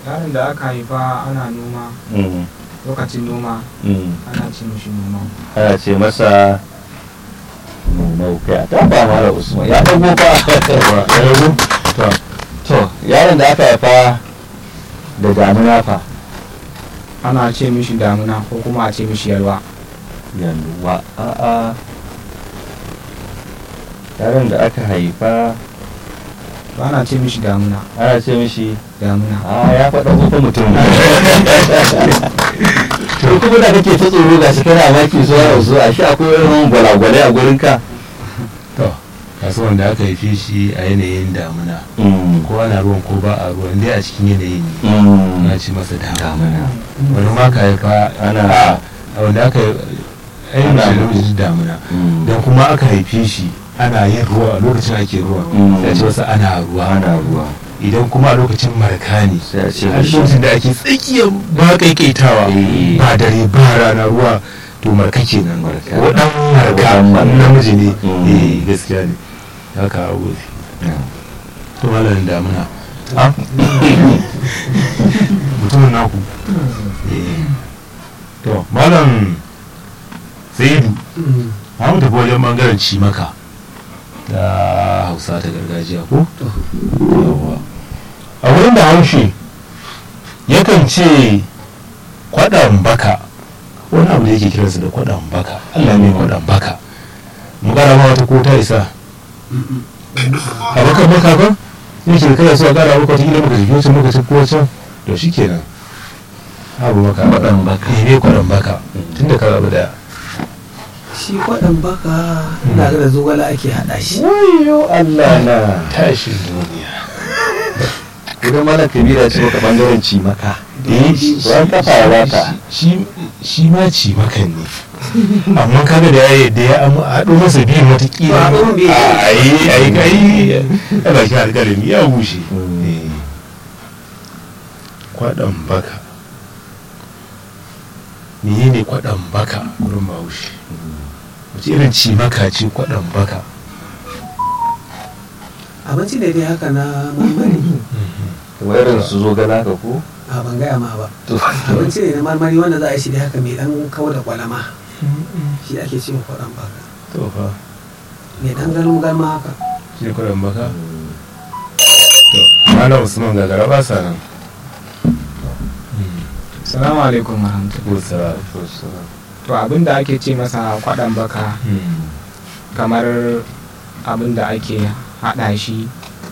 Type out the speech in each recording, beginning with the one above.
yaron da aka haifa ana noma Mm, lokacin noma mm. ana ce mishi noma ana ce masa nunau kai a tafa mara usman ya ɗago fa ya ɗago to to yaron da aka haifa da damuna fa ana ce mishi damuna ko kuma a ce mishi yalwa yalwa a'a yaron da aka haifa ba ana ce mishi damuna ana ce mishi damuna a ya faɗa ko mutum to kuma da kake ta tsoro ga shi kana maki so ya so a shi akwai irin gwalagwalai a gurin ka to kasuwan da aka haife shi a yanayin damuna ko ana ruwan ko ba a ruwan dai a cikin yanayin ne ana ce masa damuna wani ma ka haifa Ana- a wanda aka yi Ana- lokacin damuna don kuma aka haife shi ana yin ruwa a lokacin ake ruwa Mm. sai a ce masa ana ruwa ana ruwa idan kuma a lokacin marka ne sai a ce a mishi lokacin da ake tsakiyar ba kaikaitawa Eh. ba dare ba rana ruwa to marka kenan Marka. wadan marka Waɗan marka. namiji ne Mm. eh gaskiya ne haka abu to malamin damuna Ah. mutumin naku Eh. to malam sayidu na mu tafi wajen bangaren cimaka da hausa ta gargajiya ko Yawwa. a wurin da haushe yakan ce kwaɗan baka wani abu da yake kiransa da kwaɗan baka allah ne kwaɗan baka mu gara ma wata ko ta isa a bakan baka ba yin shi da kada su a gara maka wata gida maka tafi wancan maka tafi wancan to shi kenan abu maka Kwaɗan baka. eh ne kwaɗan baka tun da ka zaɓi daya shi kwaɗan baka ina ga da zogala ake haɗa shi wayo Allah na tashin duniya idan malam kabira ce maka bangaren cimaka eh ran kafa ya bata shi shi ma ci makan ne amma kaga da ya da ya amma haɗo masa biyu watakila Ba, haɗo biyu. a yi a yi kai a bakin alƙalami ya bushe Mm. Eh. kwaɗan baka mene ne kwaɗan baka wurin bahaushe wace irin ci maka ce kwaɗan baka abinci ne dai haka na marmari kamar irin su zo gana ka ko a ban gaya ma ba to abinci ne na marmari wanda za a yi shi dai haka mai dan kawo da kwalama shi ake cewa kwaɗan baka to fa mai dan galmu galma haka shi ne kwaɗan baka to malam usman gagara ba sa nan salamu alaikum warahmatullahi ko sara to abin da ake ce masa kwaɗan baka kamar abin da ake haɗa shi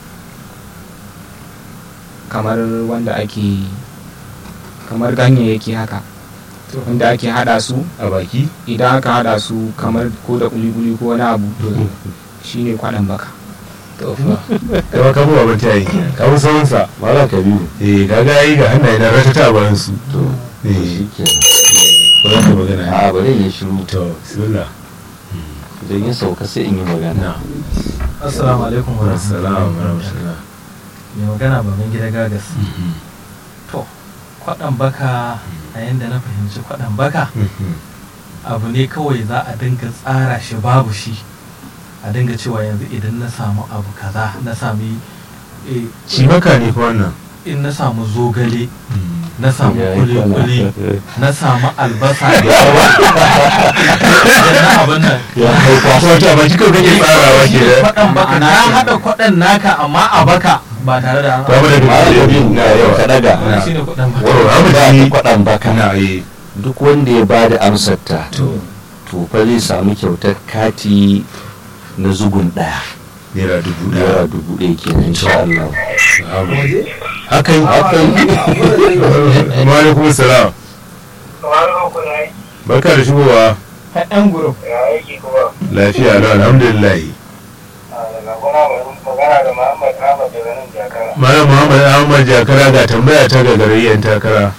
kamar wanda ake kamar ganyayyaki haka wanda ake haɗa su a baki idan aka haɗa su kamar ko da kuli-kuli ko wani abu to shine kwaɗan baka tofa kama kamo abin ta yi kawo sauransa malam kabiru eh kaga yi ga hannaye na ratata bayan su to eh shi ke ba za ka magana a bari in yi shiru to bismillah idan yin sauka sai in yi magana na Assalamu alaikum wa assalamu warahmatullah Mai magana baban gida gagas. To, kwaɗan baka a yanda na fahimci kwaɗan baka abu ne kawai za a dinga tsara shi babu shi. A dinga cewa yanzu idan na samu abu kaza na sami eh, shi maka ne fa wannan in na samu zogale na samu Ya yi kwana. kuli-kuli na samu albasa da yawa na abin nan ya haifa wato a baki kawai kake tsarawa ke da kwaɗan baka na haɗa kwaɗan naka amma a baka ba tare da an ba mu da malam kabiru na yau yawa ka daga Na. shi ne kwaɗan baka Waro, abu ba da ta yi kwaɗan baka na yi duk wanda ya bada amsar ta to to fa zai samu kyautar kati na zugun ɗaya naira dubu naira daya dubu ɗaya kenan insha Allah Abu. waje haka yi haka yi wa alaikum salam barka da shigowa yan group lafiya lau alhamdulillah Malam Muhammad Ahmad Jakara ga tambaya ta ga garayyan takara.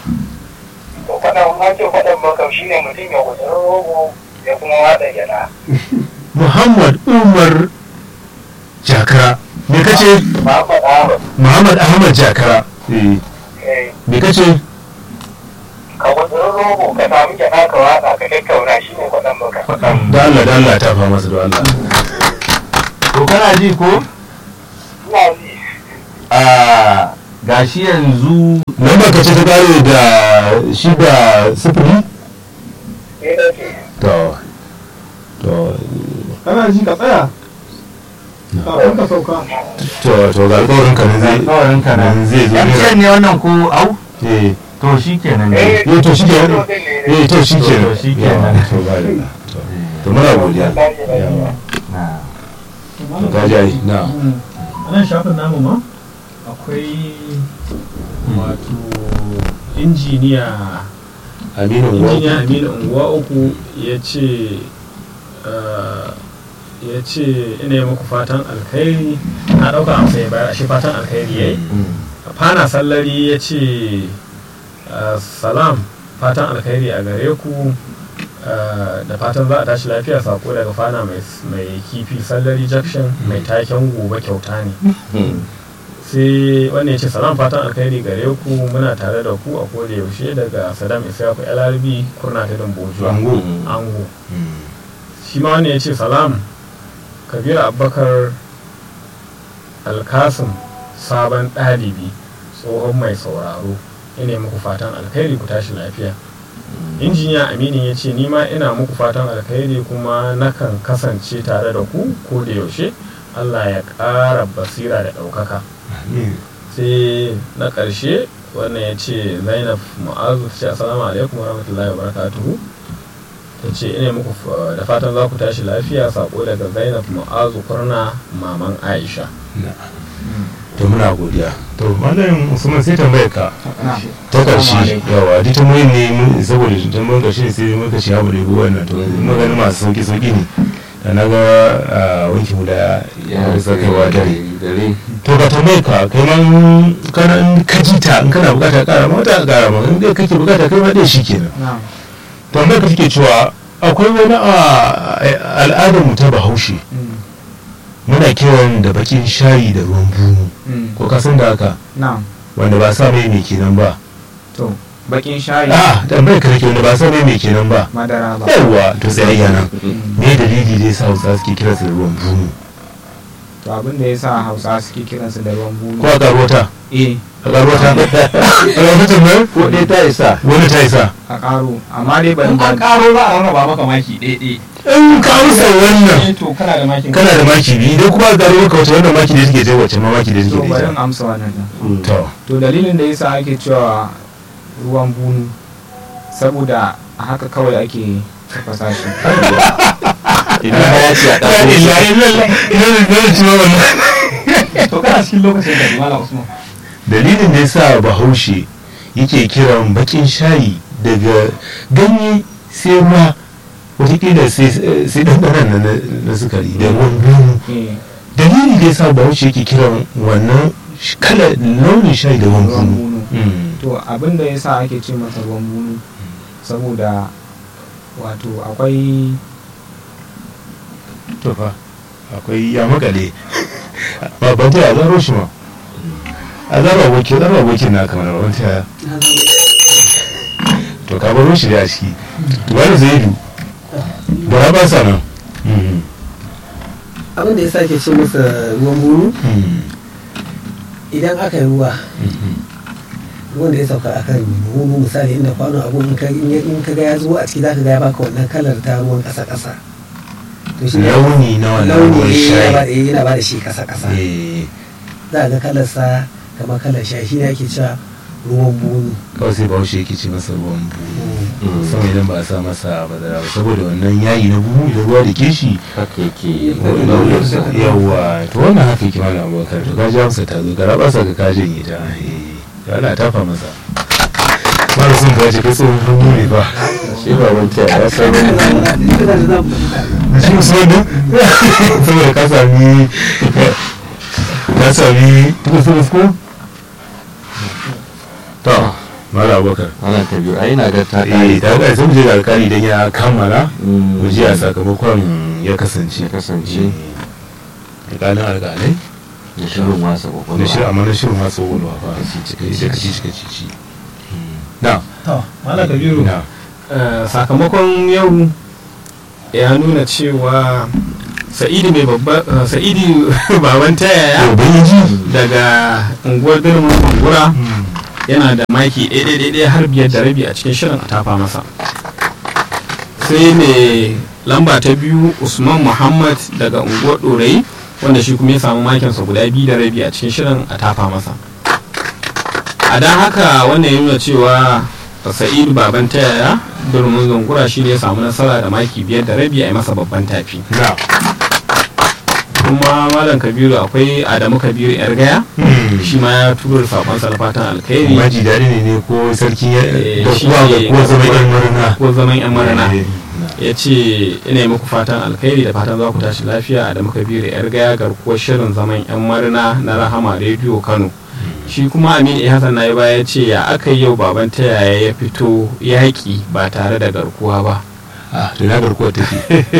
Muhammad Umar Jakara. Me kace? Muhammad Ahmad Jakara. Eh, me kace? ka gudurin rogo ka samu gyada ka watsa ka tattauna shi ne kwaɗan baka. Da Allah da Allah ta fa masa da Allah. to kana ji ko Ina ji a gashi yanzu nan ba ka ce ta kare da shi da sifili Ni na ce. to to kana ji ka tsaya kafin ka sauka to to ga alƙawarin ka nan zai alƙawarin ka nan nan zai zo ne MTN ne wannan ko au eh to shi kenan ne Eh, eh to shi ke to din ne. eh to shi ke To, shi kenan. to ba da to to muna godiya yawa Na. to ka ji ai na a nan shafin namu ma akwai wato injiniya aminu injiniya aminu unguwa uku ya ce eh, ya ce ina yi muku fatan alkhairi na ɗauka amsa ya bayar shi fatan alkhairi ya yi fana sallari ya ce eh, salam fatan alkhairi a gare ku eh, da fatan za a tashi lafiya sako daga fana mai mai kifi sallari junction mai taken gobe kyauta ne sai wannan ya ce salam fatan alkhairi gare ku muna tare da ku a koda yaushe daga sadam isaku lrb kurna ta dambojuwa Ango. ango shi ma wannan ya ce salam kabiru abubakar alkasim sabon ɗalibi tsohon mai sauraro ina muku fatan alkhairi ku tashi lafiya injiniya aminin ya ce nima ina muku fatan alkhairi kuma nakan kasance tare da ku ko da yaushe allah ya ƙara basira da ɗaukaka sai na ƙarshe wannan ya ce zainab mu'azu ta ce assalamu alaikum warahmatullahi wabarakatuhu ta ce ina muku fa- da fatan za ku tashi lafiya sako daga zainab mu'azu kurna maman aisha to muna godiya to malam usman sai tambayar ka na ta ƙarshe yawa duk tambayin ne mun- saboda tambayin ƙarshe sai muka ci abu da yabi wannan to magani masu sauki sauki ne da na ga a wanki mu da ya rasa kaiwa dare to ka tambaye ka kai ma in kana in ka ji ta in kana bukata ƙara ma wata ƙara ma in dai kake bukata kai ma dai shi kenan na tambayar ka take cewa akwai wani a al'adar mu ta bahaushe mm, muna kiran da bakin shayi da ruwan bunu mm, ko ka san da haka na wanda ba sa mai mai kenan ba to bakin shayi a tambayar ka nake wanda ba sa mai mai kenan ba madara ba yawwa to tsayayya nan Mm, me dalili da yasa hausa suke kira su da ruwan bunu to abin da ya sa hausa suke kiransu da ruwan bunu ko a karuwata eh a karuwata a karuwata mai ko dai ta isa wani ta isa a karo amma dai ban in an karo za a rarraba maka maki ɗaiɗai in ka amsa wannan eh to kana da makin kana da maki biyu idan kuma ka gano maka wata wannan maki da take jai wacce ma maki da to take bari da in ita amsa wannan din to to dalilin da yasa ake cewa ruwan bunu saboda a haka kawai ake tafasa shi idan ya ce a la ɗago shi ilaha illallah ina da zai ci wannan to kana cikin lokacin da malam usman dalilin da yasa bahaushe yake kiran bakin shayi daga ganye sai ma watakila sai sai ɗanɗanan na na sukari da ruwan bunu eh dalili da yasa bahaushe yake kiran wannan sh- kala launin shayi da ruwan ruwan bunu bunu Mm. to abin da yasa ake ce masa ruwan bunu saboda wato akwai to fa akwai ya makale ba ban ta zaro shi ma a zaro abokin zaro abokin na kamar ban ta to ka baro shi da a ciki wani zai du da ba sa nan Mm. abin da ya sake ce masa ruwan buru Mm. idan aka yi ruwa Mm. ruwan da ya sauka a kan buhu misali inda kwano abu in ka in ka ga ya zuwa a ciki zaka ga ya baka wannan kalar ta ruwan kasa kasa to shi ne launi na wannan launi ruwan ne yana ba shayi yana ba da shi kasa kasa Eh, za ga kalar sa kamar kalar shayi shi ne ake cewa ruwan bunu kawai sai bahaushe yake ce masa ruwan buhu sama idan ba a sa masa madara ba saboda wannan yayi na buhu da ruwa da ke shi haka yake yawwa to wannan haka yake mana abubakar to kaji amsa ta zo gara ba sa ka kajin ita eh to ana tafa masa mara sun kaji kai tsohon hannu ne ba shi ba wanta ya san shi musamman din saboda ka sami ka sami tuka su ko to mara abubakar ana ta biyu ai na ga ta eh kare ta ga sai mu je da alkali idan ya kammala Mm. mu ji a sakamakon ya kasance Ya kasance. alkalin alkalai da shirin wasa na kwakwalwa shirin amma na shirin masu wulwa fa Kacici, kacici. da kacici kacici na to malam kabiru na Eh, sakamakon yau ya nuna cewa sa'idi mai babba eh, sa'idi baban tayaya daga unguwar dirmin bangura yana da maki ɗaya har biyar da rabi a cikin shirin a tafa masa sai mai lamba ta biyu usman muhammad daga unguwar ɗorayi wanda shi kuma ya samu makinsa guda biyu da rabi a cikin shirin a tafa masa a don haka wannan ya nuna cewa sa'idu baban tayaya durmin zungura shi ne ya samu nasara da maki biyar da rabi a yi masa babban tafi na kuma malam kabiru akwai adamu kabiru yar gaya shi ma ya turo da sakonsa na fatan alkhairi maji daɗi ne ne ko sarkin ya Eh, da shi kuwa ga ne ko zama yan murna ko zaman yan marana Eh, ya ce ina yi muku fatan alkhairi da fatan za ku tashi lafiya adamu kabiru yar gaya garkuwar shirin zaman yan marina na rahama rediyo kano shi kuma amin eh hassan na baya ya ce ya aka yi yau baban ta yaya ya fito yaƙi ba tare da garkuwa ba ah to na garkuwa take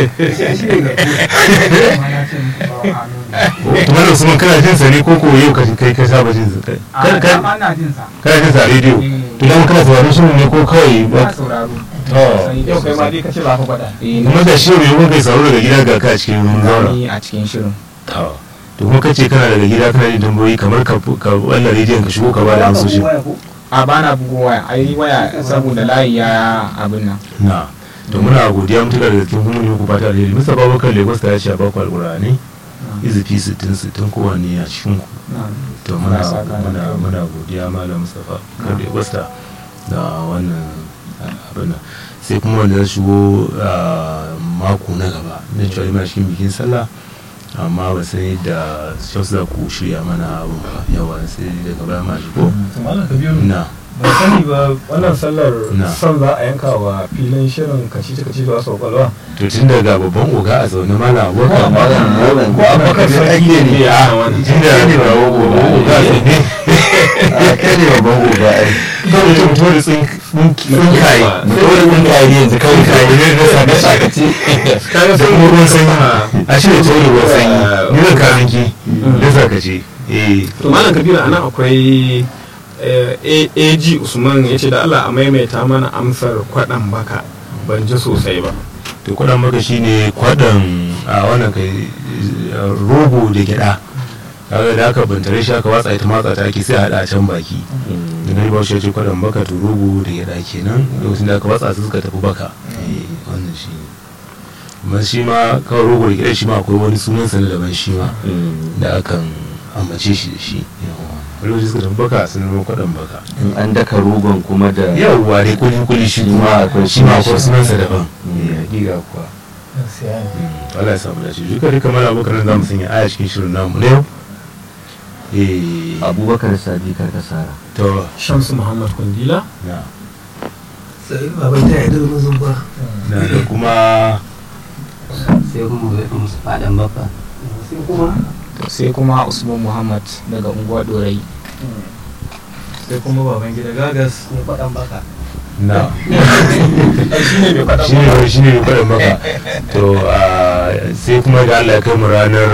kuma da usman kana jin sa ne ko ko yau ka kai ka saba jin sa kai Kana- kana ana jin sa kana jin sa a rediyo to dan kana sauraron shirin ne ko kawai ba ba sauraro to yau kai ma dai ka ce za ka gwada eh kuma da shi mai mun kai sauraro daga gida ga ka a cikin mun zauna ni a cikin shirin to to kuma kace kana daga gida kana yin tambayoyi kamar ka ka wannan rediyon ka shigo ka ba da amsoshi a bana bugo waya ai waya saboda layi ya abin nan na to muna godiya mutuka da cikin kuma muku fata alheri Mr. Babakar Lagos ta ce a baku alqur'ani izifi 60 60 kowanne a cikin ku to muna Allah ya saka da muna alheri. muna godiya malam Mustafa kan Lagos ta da wannan abin nan sai kuma wanda ya shigo a mako na gaba na cewa ina cikin bikin sallah amma ba sai da shaus za ku shirya mana abin ba yawa sai daga baya ma shigo malam kabiru na ban sani ba wannan sallar Na. son za a yanka wa filin shirin kacici kacici da wasu kwakwalwa to tun daga babban oga a zaune mana abokan malam malam ko abubakar sarki ne a wani tun da ga babban oga a zaune a kai ne babban gobe ai kawai mutum mutum da tsinkaye mutum da mun kai yanzu kawai kai tsinkaye ne na sami sakaci kaga da sun kuma ruwan sanyi a shi da tauri ruwan sanyi ni zan kamin ki da sakace eh to malam kabiru anan akwai eh, A- AG Usman ya ce da Allah a maimaita mana amsar kwaɗan baka ban ji sosai ba to kwadan maka shine kwadan a wannan kai rogo da gyada kaga da aka bantare shi aka watsa ita matsa ta ake sai a hada a can baki da gani ba shi ya ce kwadan baka to rogo da gyada kenan lokacin da aka watsa su suka tafi baka eh wannan shi ne amma shi ma kawai rogo da gyada shi ma akwai wani sunan sa na daban shi ma da akan ambace shi da shi yawa wani lokaci suka tafi baka sun zama kwadan baka in an daka rogon kuma da yawwa ne kuli kuli shi Shi kuma ma akwai shi ma sunan akwai shi. sunansa daban Mm. eh hakika kuwa to Allah ya samu dace duka duka mana abokan nan zamu sanya aya cikin shirin namu ne eh abubakar sadi karkasara to Shamsu Muhammad Kundila na sai baban ta yi durmin zumba na da kuma sai kuma musu faɗan baka sai kuma to sai kuma usman muhammad daga unguwar dorai sai kuma baban gida gagas mai faɗan baka na shi ne mai faɗa shi ne shi ne kwaɗin maka to ah, sai kuma da Allah ya kai mu ranar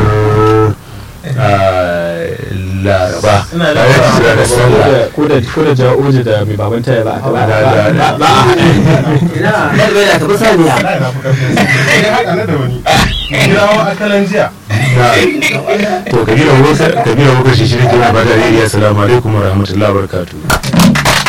ah, laraba ina da ranar da ranar sallah ko da ko da ja'oji da mai baban taya za a Da- da- da- za a haɗa ina da bai da tafi saniya kirawo akalan jiya na to kabila wakar kabila wakar shi shirin kina ba da assalamu alaikum wa rahmatullahi wa barakatuh